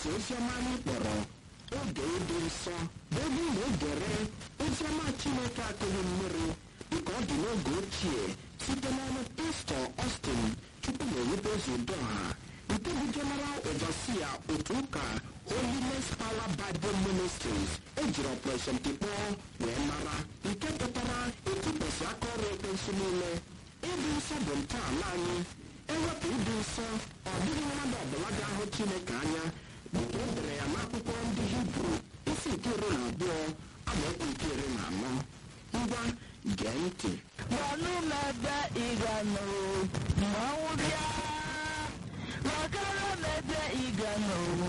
oziọma anyị kpọrọ oge ịdị nsọ bụ ebe ị na-egere oziọma chineke akụghị mmiri dịka ọ dị n'oge ochie site n'ọnụ pastọ Austin chukwu na-ewepụzi udoha nke bụ general overseer otu ụka holiness power bible ministries ejiri operation tikpọ wee mara nke pụtara ịtụkwasị aka ọrụ ekwensu niile ịdị nsọ bụ ntọala anyị ewepụ ịdị nsọ ọ dịghị mmadụ ọbụla ga-ahụ chineke anya dịka e dere ya n'akwụkwọ ndị hibru isi nke iri na abụọ amaokwu nke iri na anọ ngwa gee ntị gwanụ m ebe ị ga-anọ mmanwụ bịa gwakara m ebe ị ga-anọ